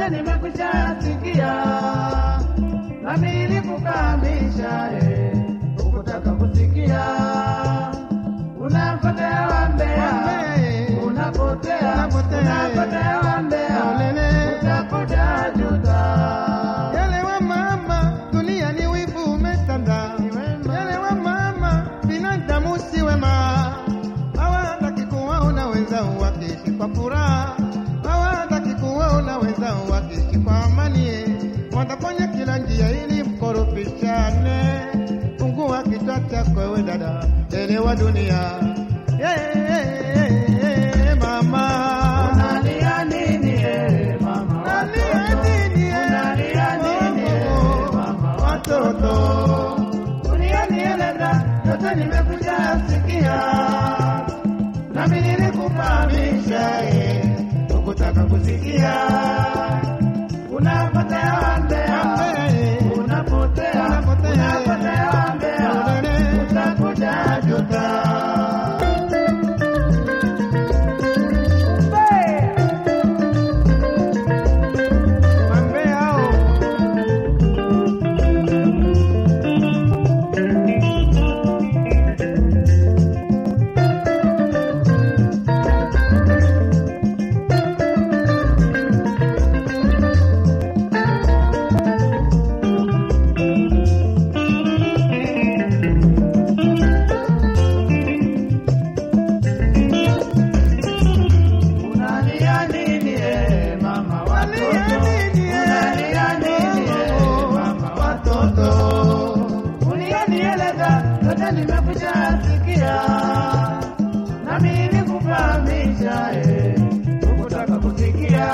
yote nimekwisha sikia, nami nilikufahamisha eh, ukutaka kusikia. Unapotea wambea, unapotea, unapotea wambea, utakuja juta. Yale wa mama, dunia ni wivu umetanda. Yale wa mama, binadamu si wema. Hawataki kuwaona wenzao wakiishi kwa furaha, hawataki kuwaona wenzao wakiishi kwa amani. Watafanya kila njia ili mkorofishane. Fungua kichwa chako wewe dada, elewa dunia. Yeah, yeah, yeah, yeah, mama. Unalia nini eh, mama Unalia watoto? nini, eh? Unalia nini eh, mama watoto? Ulionieleza yote nimekuja sikia, nami nilikufahamisha eh, ukutaka kusikia. Unapotea wambea, unapotea, unapotea wambea, utakuja juta. Wambea hao. Unalia nini eh, mama watoto? Unalia nini eh, mama watoto? Ulionieleza yote nimekuja sikia, nami nilikufahamisha eh, ukutaka kusikia.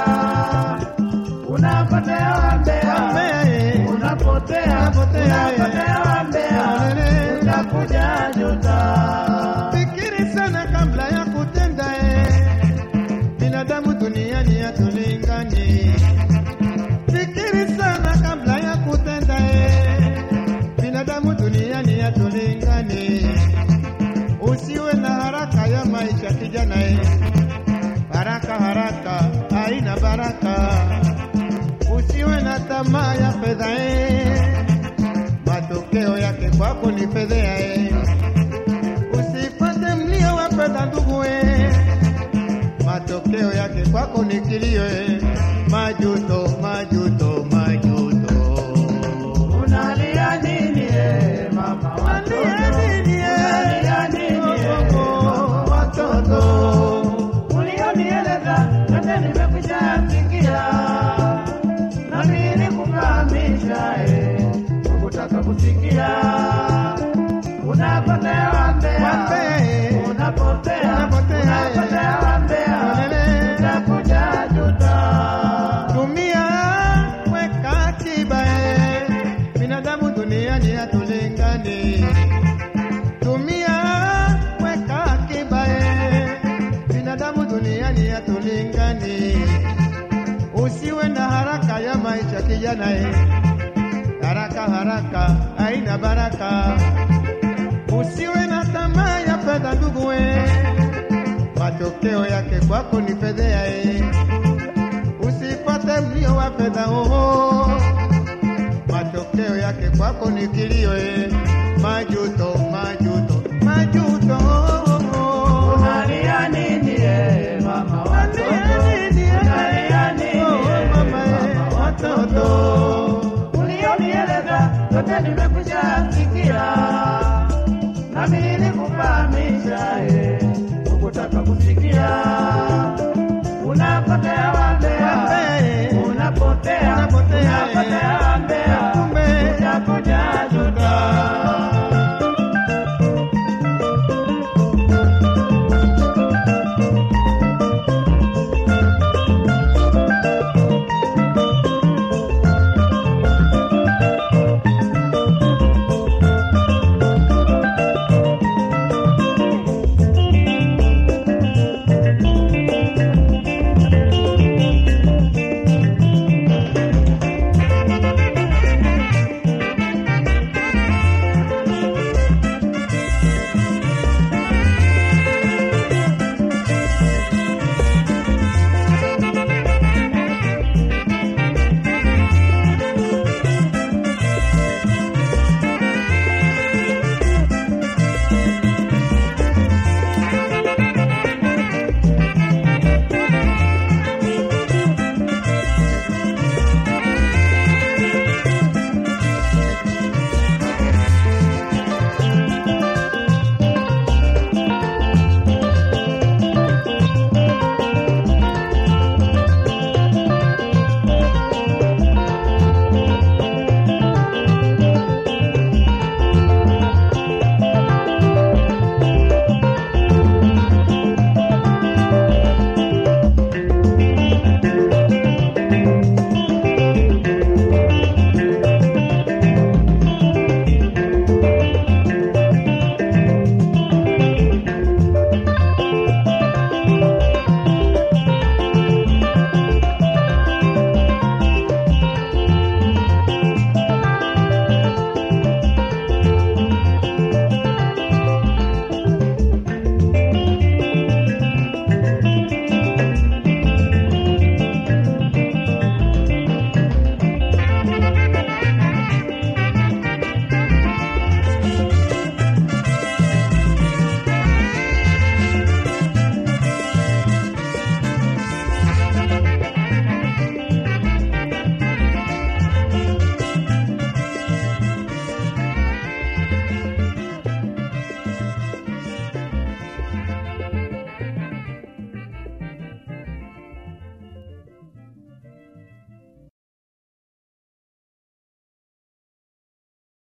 Unapotea wambea, Wambea. unapotea, Unapotea, eh. unapotea wambea, Ulele. utakuja juta. Fikiri sana kabla ya kutenda eh. Binadamu duniani hatulingani. Fikiri sana kabla ya kutenda eh. Binadamu duniani hatulingani. Usiwe na haraka ya maisha kijana eh. Haraka haraka haina baraka. Usiwe na tamaa ya fedha eh. Matokeo yake kwako ni fedhea eh. Usipate mlio wa fedha ndugu eh. Matokeo yake kwako ni kilio eh. Majuto, majuto, majuto. Unalia nini eh, mama watoto? Unalia nini, eh? Unalia nini eh, mama watoto? Ulionieleza yote nimekwisha sikia, nami nilikufahamisha eh, ukutaka kusikia. Unapotea wambea, Wambea, eh. unapotea, Unapotea, eh. unapotea wambea, Ulele. utakuja juta. Tumia weka akiba eh. Binadamu duniani hatulingani. Tumia weka akiba eh. Binadamu duniani hatulingani. Usiwe na haraka ya maisha kijana eh. Haraka haraka haina baraka. Usiwe na tamaa ya fedha ndugu eh. Matokeo yake kwako ni fedhea eh usipate mlio wa fedha oho, matokeo yake kwako ni kilio eh. Majuto, majuto, majuto. Unalia nini eh, mama watoto? Unalia nini, eh? Unalia nini eh, Oh, mama, eh, mama watoto? Ulionieleza yote nimekwisha sikia, nami nilikufahamisha eh, ukutaka kusikia. Unapotea wambea, Wambea, eh. unapotea, Unapotea, eh. unapotea wambea,